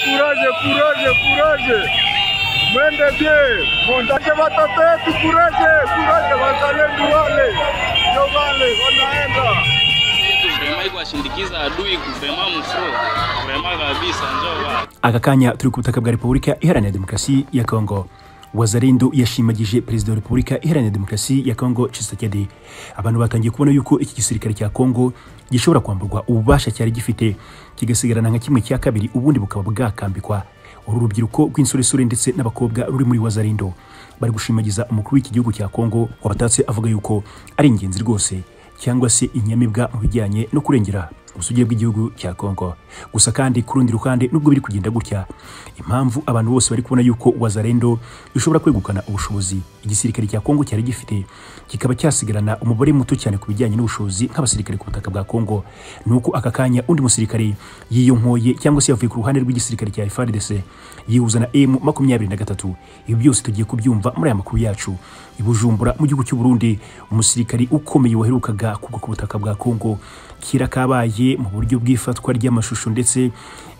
kuraje kuraje kuraje mwende bie montaje watoto wetu kuraje kuraje wazalendo wale ndio wale wanaenda vrema ikwashindikiza adui kuvrema mufro vrema kabisa njoo bana aka kanya turi ku butaka bwa repubulika iharanira demokarasi ya kongo wazarindo yashimagije perezida wa repubulika iharanira demokarasi ya kongo Tshisekedi abantu batangiye kubona yuko iki gisirikare cya kongo gishobora kwamburwa ububasha cyari gifite kigasigarana nka kimwe cya kabiri ubundi bukaba bwakambikwa uru rubyiruko rw'insoresore ndetse n'abakobwa ruri muri wazarindo bari gushimagiza umukuru w'iki gihugu cya kongo wabatatse avuga yuko ari ingenzi rwose cyangwa se inyamibwa mu bijyanye no kurengera ubusugi bw'igihugu cya Kongo. Gusa kandi ku rundi ruhande nubwo biri kugenda gutya, impamvu abantu bose bari kubona yuko Wazalendo ishobora kwegukana ubushobozi igisirikare cya Kongo cyari gifite kikaba cyasigarana umubare muto cyane ku bijyanye n'ubushobozi nk'abasirikare ku butaka bwa Kongo. Nuko aka kanya undi musirikare yiyonkoye cyangwa se yavuye ku ruhande rw'igisirikare cya FARDC yihuza na M makumyabiri na gatatu. Ibi byose tugiye kubyumva muri aya makuru yacu. I Bujumbura mu gihugu cy'u Burundi umusirikare ukomeye waherukaga kugwa ku butaka bwa Kongo kira kabaye mu buryo bw'ifatwa ry'amashusho ndetse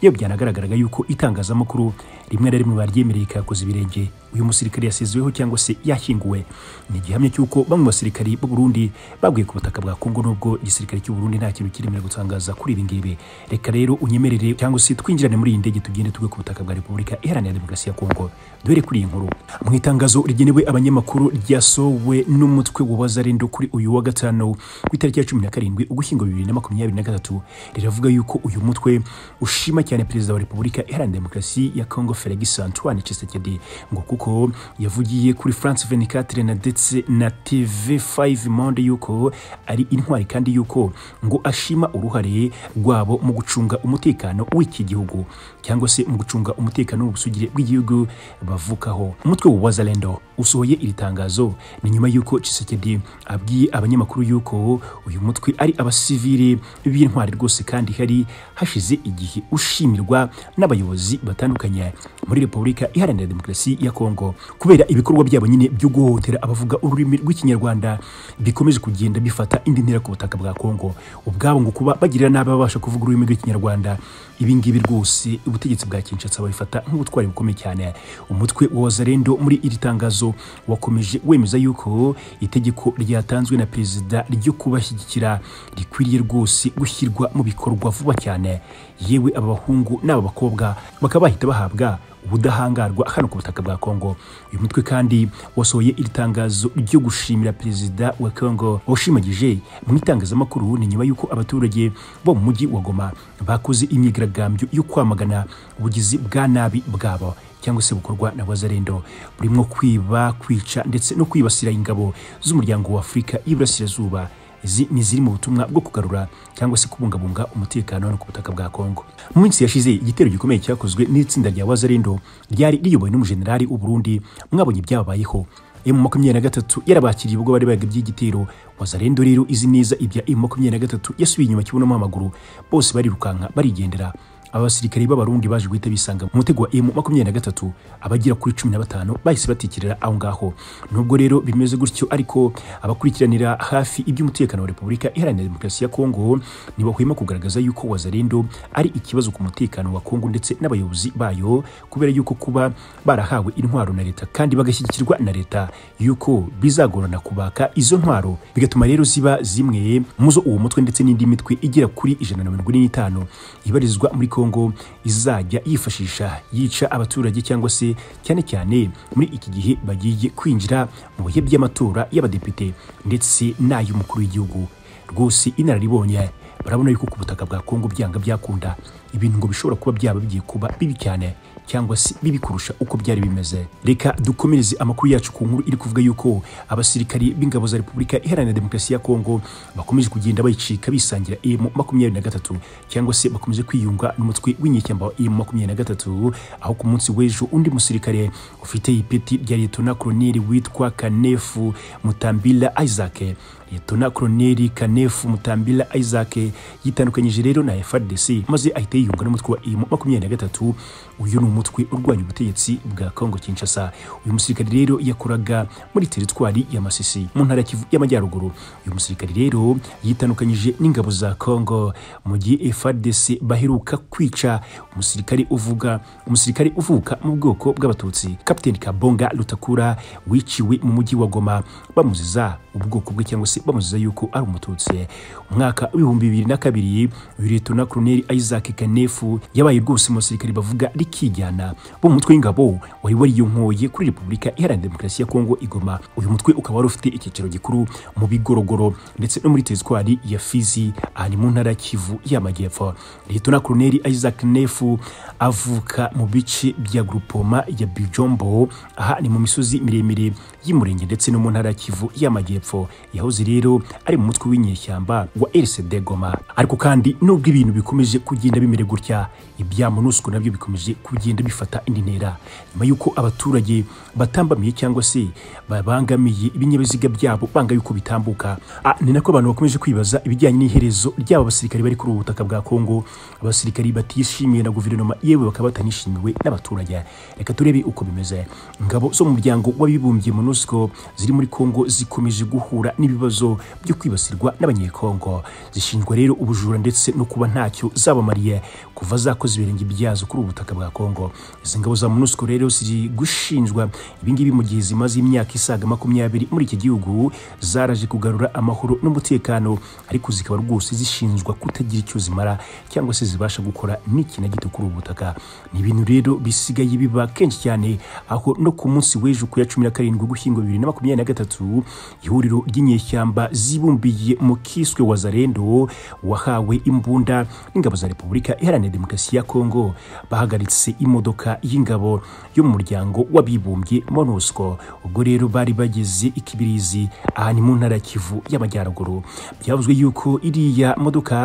iyo byanagaragaraga yuko itangazamakuru rimwe na rimwe baryemereye kakoze ibirenge uyu musirikare yasizeweho cyangwa se yashyinguwe ni igihamya cy'uko bamwe mu basirikari b'u Burundi baguye ku butaka bwa Kongo nubwo igisirikare cy'u Burundi nta kintu kiremera gutangaza kuri ibi ngibi reka rero unyemerere cyangwa se twinjirane muri iyi ndege tugende tugwe ku butaka bwa Repubulika Iharanira Demokarasi ya Kongo duhere kuri iyi nkuru mu itangazo rigenewe abanyamakuru ryasohowe n'umutwe wa Wazalendo kuri uyu wa gatanu ku itariki ya 17 Ugushyingo 2023 riravuga yuko uyu mutwe ushima cyane perezida wa Repubulika Iharanira Demokarasi ya Kongo Felix Antoine Tshisekedi ngo kuko yavugiye kuri France 24 na ndetse na TV5 Monde yuko ari intwari kandi yuko ngo ashima uruhare rwabo mu gucunga umutekano w'iki gihugu cyangwa se mu gucunga umutekano w'ubusugire bw'igihugu bavukaho umutwe wa Wazalendo usohoye iri tangazo ni nyuma yuko Tshisekedi abwiye abanyamakuru yuko uyu mutwe ari abasivili b'intwari rwose kandi hari hashize igihe ushimirwa n'abayobozi batandukanye muri Repubulika Iharanira Demokarasi ya Kongo kubera ibikorwa byabo nyine byo guhohotera abavuga ururimi rw'ikinyarwanda bikomeje kugenda bifata indi ntera ku butaka bwa Kongo ubwabo ngo kuba bagirira nabi ababasha kuvuga ururimi rw'ikinyarwanda ibi ngibi rwose ubutegetsi bwa Kinshasa babifata nk'ubutwari bukomeye cyane umutwe wa Wazalendo muri iri tangazo wakomeje wemeza yuko itegeko ryatanzwe na perezida ryo kubashyigikira rikwiriye rwose gushyirwa mu bikorwa vuba cyane yewe aba bahungu n'aba bakobwa bakaba bahita bahabwa ubudahangarwa hano ku butaka bwa Kongo uyu mutwe kandi wasohoye iri tangazo ryo gushimira perezida wa Kongo washimagije mu itangazamakuru ni nyuma y'uko abaturage bo mu mujyi wa Goma bakoze imyigaragambyo yo kwamagana ubugizi bwa nabi bwabo cyangwa se bukorwa na Wazalendo burimo kwiba kwica ndetse no kwibasira ingabo z'umuryango wa Afurika y'Iburasirazuba izi ni ziri mu butumwa bwo kugarura cyangwa se kubungabunga umutekano hano ku butaka bwa Kongo. Mu minsi yashize igitero gikomeye cyakozwe n'itsinda rya Wazalendo ryari riyobowe n'umujenerali w'u Burundi mwabonye ibyababayeho. M makumyabiri na gatatu yarabakiriye ubwo bari bagabye igitero Wazalendo rero izi neza ibya M makumyabiri na gatatu yasubiye inyuma kibuno amaguru bose barirukanka barigendera aba basirikare b'abarundi baje guhita bisanga mu mutego wa M makumyabiri na gatatu abagera kuri cumi na batanu bahise batikirira aho ngaho nubwo rero bimeze gutyo ariko abakurikiranira hafi iby'umutekano wa Repubulika Iharanira Demokarasi ya Kongo ntibahwema kugaragaza yuko Wazalendo ari ikibazo ku mutekano wa Kongo ndetse n'abayobozi bayo kubera yuko kuba barahawe intwaro na leta kandi bagashyigikirwa na leta yuko bizagorana kubaka izo ntwaro bigatuma rero ziba zimwe mu zo uwo mutwe ndetse n'indi mitwe igera kuri ijana na mirongo ine n'itanu ibarizwa muri Kongo Kongo izajya yifashisha yica abaturage cyangwa se cyane cyane muri iki gihe bagiye kwinjira mu bihe by'amatora y'abadepite ndetse n'ay'umukuru w'igihugu rwose inararibonye barabona yuko ku butaka bwa Kongo byanga byakunda ibintu ngo bishobora kuba byaba bigiye kuba bibi cyane cyangwa se bibi kurusha uko byari bimeze reka dukomereze amakuru yacu ku nkuru iri kuvuga yuko abasirikari b'ingabo za Repubulika Iharanira Demokarasi ya Kongo bakomeje kugenda bayicika bisangira M makumyabiri na gatatu cyangwa se bakomeje kwiyunga n'umutwe w'inyeshyamba wa M makumyabiri na gatatu aho ku munsi w'ejo undi musirikare ufite ipeti rya Liyetona Koloneli witwa Kanefu Mutambila Isaac liyetona koroneri kanefu mutambira isaac yitandukanyije rero na frdc maze ahita yiyunga n'umutwe wa imu makumyabiri na gatatu uyu ni umutwe urwanya ubutegetsi bwa kongo kinshasa uyu musirikare rero yakoraga muri teritwari ya masisi mu ntara ya Kivu y'amajyaruguru uyu musirikare rero yitandukanyije n'ingabo za kongo mu gihe frdc baheruka kwica umusirikare uvuga umusirikare uvuka mu bwoko bw'abatutsi kapiteni kabonga rutakura wiciwe mu mujyi wa goma bamuziza ubwoko bwe cyangwa se bamuziza yuko ari umututsi umwaka w'ibihumbi bibiri na kabiri uyu liyetona koroneri isaac kanefu yabaye rwose mu basirikare bavuga rikijyana bo mu mutwe w'ingabo wari wariyonkoye kuri repubulika iharanira demokarasi ya kongo igoma uyu mutwe ukaba wari ufite icyicaro gikuru mu bigorogoro ndetse no muri teritwari ya fizi aha ni mu ntara ya kivu y'amajyepfo liyetona koroneri isaac nefu avuka mu bice bya grupoma ya bijombo aha ni mu misozi miremire y'umurenge ndetse no mu ntara ya kivu y'amajyepfo yahoze rero ari mu mutwe w'inyeshyamba wa rcd goma ariko kandi nubwo ibintu bikomeje kugenda bimera gutya ibya monusco nabyo bikomeje kugenda bifata indi ntera nyuma y'uko abaturage batambamiye cyangwa se babangamiye ibinyabiziga byabo banga yuko bitambuka Ah, ni nako abantu bakomeje kwibaza ibijyanye n'iherezo ry'aba basirikare bari kuri ubu butaka bwa kongo abasirikare batishimiwe na guverinoma yewe bakaba batanishimiwe n'abaturage reka turebe uko bimeze ingabo zo mu muryango w'abibumbye monusco ziri muri kongo zikomeje guhura n'ibibazo byo kwibasirwa n'abanyekongo zishinjwa rero ubujura ndetse no kuba ntacyo zabamariye kuva zakoze ibirenge byazo kuri ubu butaka bwa kongo izi ngabo za monusco rero ziri gushinjwa ibingibi mu gihe zimaze imyaka isaga makumyabiri muri iki gihugu zaraje kugarura amahoro n'umutekano ariko zikaba rwose zishinjwa kutagira icyo zimara cyangwa se zibasha gukora n'iki na gito kuri ubu butaka ni ibintu rero bisigaye biba kenshi cyane aho no ku munsi w'ejo ku ya cumi na karindwi ugushyingo bibiri na makumyabiri na gatatu ihuriro ry'inyeshyamba zibumbiye mu kiswe wa zarendo wahawe imbunda n'ingabo za repubulika iharanira demokarasi ya kongo bahagaritse imodoka y'ingabo yo mu muryango w'abibumbye monusco ubwo rero bari bageze ikibirizi aha ni mu ntara ya kivu y'amajyaruguru byavuzwe yuko iriya modoka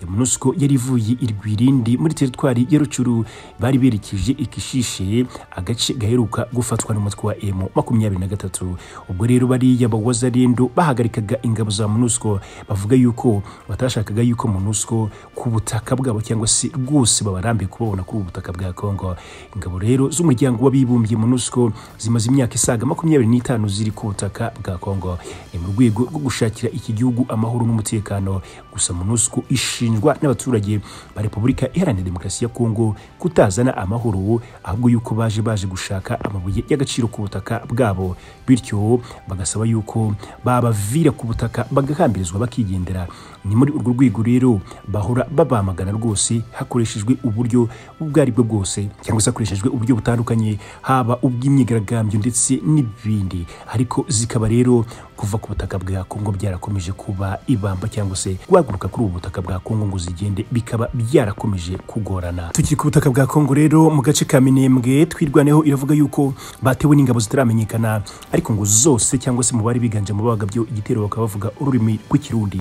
ya monusco yari ivuye irwirindi muri teritwari ya rucuru bari berekeje ikishishe agace gaheruka gufatwa n'umutwe wa emu makumyabiri na gatatu ubwo rero bariya bawazarindo bahagarikaga ingabo za monusco bavuga yuko batashakaga yuko monusco ku butaka bwabo cyangwa se rwose babarambe kubabona kuri ubu butaka bwa kongo ingabo rero z'umuryango w'abibumbye monusco zimaze imyaka isaga makumyabiri n'itanu ziri ku butaka bwa kongo ni mu rwego rwo gushakira iki gihugu amahoro n'umutekano gusa monusco ishinjwa n'abaturage ba repubulika iharanira demokarasi ya kongo kutazana amahoro ahubwo yuko baje baje gushaka amabuye y'agaciro ku butaka bwabo bityo bagasaba yuko babavira ku butaka bagahambirizwa bakigendera ni muri urwo rwego rero bahora babamagana rwose hakoreshejwe uburyo ubwo ari bwo bwose cyangwa se hakoreshejwe uburyo butandukanye haba ubw'imyigaragambyo ndetse n'ibindi ariko zikaba rero kuva ku butaka bwa kongo byarakomeje kuba ibamba cyangwa se guhaguruka kuri ubu butaka bwa kongo ngo zigende bikaba byarakomeje kugorana tukiri ku butaka bwa kongo rero mu gace ka minembwe twirwaneho iravuga yuko batewe n'ingabo zitaramenyekana ariko ngo zose cyangwa se mu bari biganjemo bagabye igitero bakaba bavuga ururimi rw'ikirundi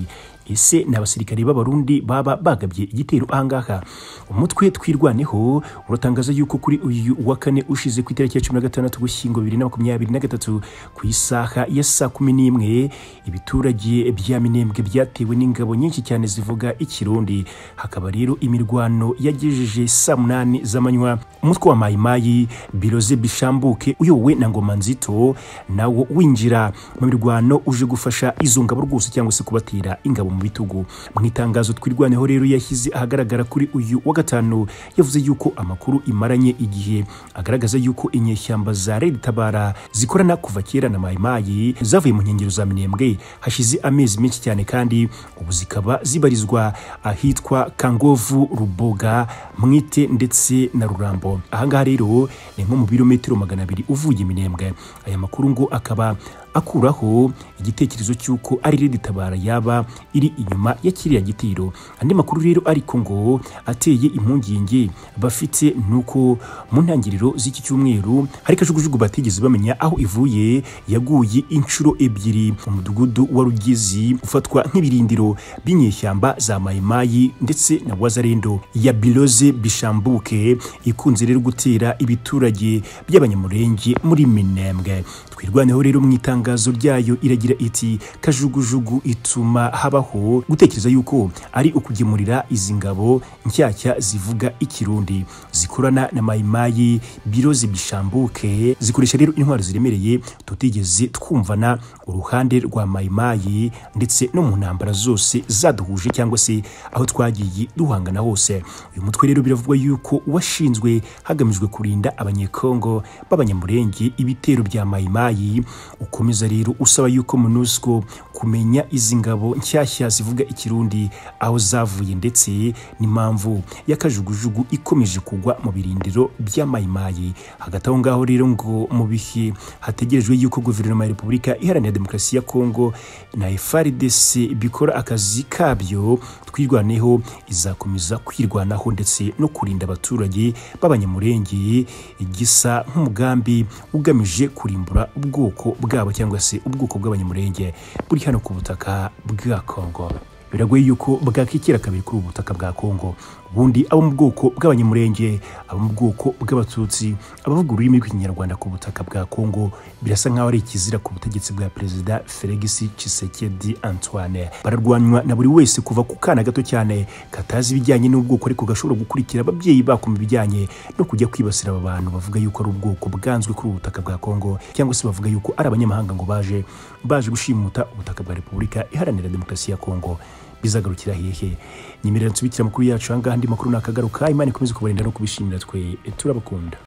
ese ni abasirikari b'abarundi baba bagabye igitero ahangaha umutwe twirwaneho uratangaza yuko kuri uyu wa kane ushize ku itariki ya cumi na gatandatu gushyingo bibiri na makumyabiri na gatatu ku isaha ya saa kumi n'imwe ibiturage bya minembwe byatewe n'ingabo nyinshi cyane zivuga ikirundi hakaba rero imirwano yagejeje saa munani z'amanywa umutwe wa mayimayi biroze bishambuke uyobowe na ngoma nzito nawo winjira mu mirwano uje gufasha izo ngabo rwose cyangwa se kubatera ingabo mu bitugu mu itangazo twirwaneho rero yashyize ahagaragara kuri uyu wa gatanu yavuze yuko amakuru imaranye igihe agaragaza yuko inyeshyamba za Red Tabara zikorana kuva kera na mayimayi zavuye mu nkengero za minembwe hashize amezi menshi cyane kandi ubu zikaba zibarizwa ahitwa kangovu ruboga mwite ndetse na rurambo ahangaha rero ni nko mu birometero magana abiri uvuye minembwe aya makuru ngo akaba akuraho igitekerezo cy'uko ari Red Tabara yaba iri kiri inyuma ya kiriya gitero andi makuru rero ariko ngo ateye impungenge bafite ni uko mu ntangiriro z'iki cyumweru hari kajugujugu batigeze bamenya aho ivuye yaguye inshuro ebyiri umudugudu wa Rugezi ufatwa nk'ibirindiro by'inyeshyamba za mayimayi ndetse na wazarendo ya biloze bishambuke ikunze rero gutera ibiturage by'abanyamurenge muri minembwe twirwaneho rero mu itangazo ryayo iragira iti kajugujugu ituma habaho gutekereza yuko ari ukugemurira izi ngabo nshyashya zivuga ikirundi zikorana na mayimayi birozi bishambuke zikoresha rero intwaro ziremereye tutigeze twumvana uruhande rwa mayimayi ndetse no mu ntambara zose zaduhuje cyangwa se aho twagiye duhangana hose uyu mutwe rero biravugwa yuko washinzwe hagamijwe kurinda abanyekongo b'abanyamurenge ibitero bya mayimayi ukomeza rero usaba yuko monusco kumenya izi ngabo nshyashya zivuga ikirundi aho zavuye ndetse n'impamvu y'akajugujugu ikomeje kugwa mu birindiro by'amayimayi hagati aho ngaho rero ngo mu bihe hategerejwe yuko guverinoma ya repubulika iharanira demokarasi ya kongo na frdc bikora akazi kabyo twirwaneho izakomeza kwirwanaho ndetse no kurinda abaturage b'abanyamurenge gisa nk'umugambi ugamije kurimbura ubwoko bwabo cyangwa se ubwoko bw'abanyamurenge buri hano ku butaka bwa kongo biragoye yuko bwakikira kabiri kuri ubu butaka bwa Kongo ubundi abo mu bwoko bw'abanyamurenge abo mu bwoko bw'abatutsi abavuga ururimi rw'ikinyarwanda ku butaka bwa Kongo birasa nk'aho ari ikizira ku butegetsi bwa perezida Felix Tshisekedi Antoine bararwanywa na buri wese kuva ku kana gato cyane katazi ibijyanye n'ubwoko ariko gashobora gukurikira ababyeyi bako mu bijyanye no kujya kwibasira aba bantu bavuga yuko ari ubwoko bwanzwe kuri ubu butaka bwa Kongo cyangwa se bavuga yuko ari abanyamahanga ngo baje baje gushimuta ubutaka bwa Repubulika Iharanira Demokarasi ya Kongo bizagarukira hehe nyemerera nsubikira amakuru yacu ahangaha andi makuru nakagaruka imana ikomeze kubarinda no kubishimira twe turabakunda